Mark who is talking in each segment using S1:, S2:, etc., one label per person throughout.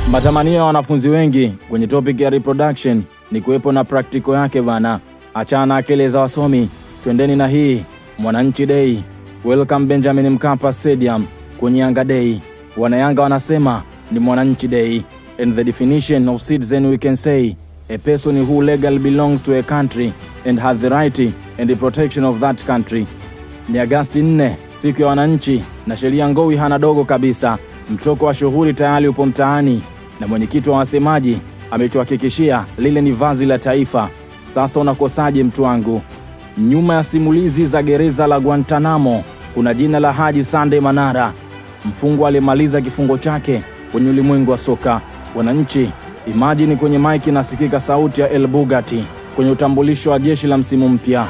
S1: Matamanio ya wanafunzi wengi kwenye topic ya reproduction ni kuwepo na praktiko yake bana. Achana na akili za wasomi, twendeni na hii Mwananchi Day. Welcome Benjamin Mkapa Stadium kwenye Yanga Day. Wanayanga wanasema ni Mwananchi Day and the definition of citizen we can say a person who legally belongs to a country and has the right and the protection of that country. Ni Agasti 4 siku ya wananchi, na sheria ngowi hana dogo kabisa. Mtoko wa shughuli tayari upo mtaani, na mwenyekiti wa wasemaji ametuhakikishia lile ni vazi la taifa. Sasa unakosaje mtu wangu? Nyuma ya simulizi za gereza la Guantanamo kuna jina la Haji Sande Manara, mfungwa aliyemaliza kifungo chake kwenye ulimwengu wa soka. Wananchi, imajini kwenye maiki nasikika sauti ya El Bugatti kwenye utambulisho wa jeshi la msimu mpya.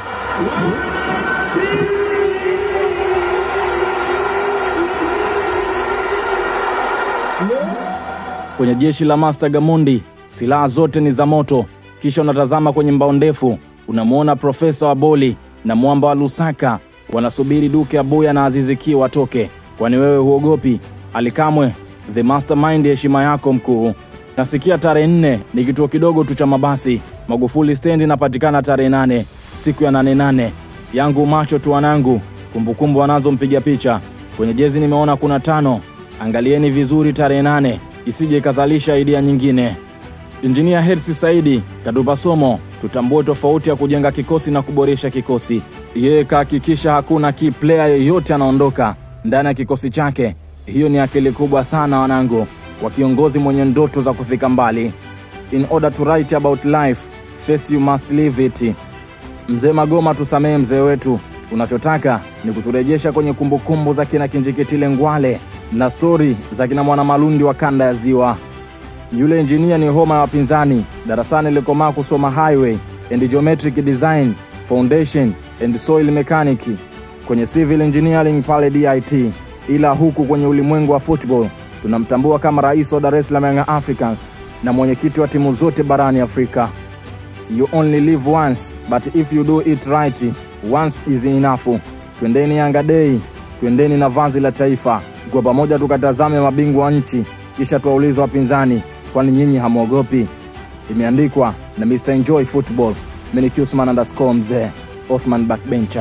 S1: Kwenye jeshi la Master Gamondi silaha zote ni za moto. Kisha unatazama kwenye mbao ndefu, unamwona Profesa wa Boli na mwamba wa Lusaka wanasubiri Duke Abuya na Aziziki watoke. Kwani wewe huogopi? Alikamwe the mastermind, heshima yako mkuu. Nasikia tarehe nne ni kituo kidogo tu cha mabasi. Magufuli stendi inapatikana tarehe nane siku ya nane nane. Yangu macho tu wanangu, kumbukumbu wanazo mpiga picha kwenye jezi nimeona kuna tano. Angalieni vizuri tarehe nane isije ikazalisha idea nyingine. Injinia Hersi Saidi katupa somo, tutambue tofauti ya kujenga kikosi na kuboresha kikosi. Yeye kahakikisha hakuna key player yeyote anaondoka ndani ya kikosi chake. Hiyo ni akili kubwa sana wanangu, wa kiongozi mwenye ndoto za kufika mbali. In order to write about life, first you must live it. Mzee Magoma, tusamehe mzee wetu, unachotaka ni kuturejesha kwenye kumbukumbu za kina Kinjikitile Ngwale na stori za kina Mwana Malundi wa kanda ya Ziwa. Yule injinia ni homa ya wapinzani, darasani likomaa kusoma highway and geometric design, foundation and soil mechanic kwenye civil engineering pale DIT, ila huku kwenye ulimwengu wa football tunamtambua kama rais wa Dar es Salaam Young Africans na mwenyekiti wa timu zote barani Afrika. You only live once but if you do it right once is enough. Twendeni Yanga Day, twendeni na vazi la taifa kwa pamoja, tukatazame mabingwa wa nchi, kisha tuwaulize wapinzani, kwani nyinyi hamwogopi? Imeandikwa na Mr Enjoy Football. Mimi ni Usman underscore mzee Othman Backbencher.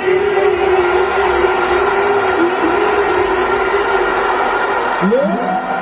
S2: Yeah.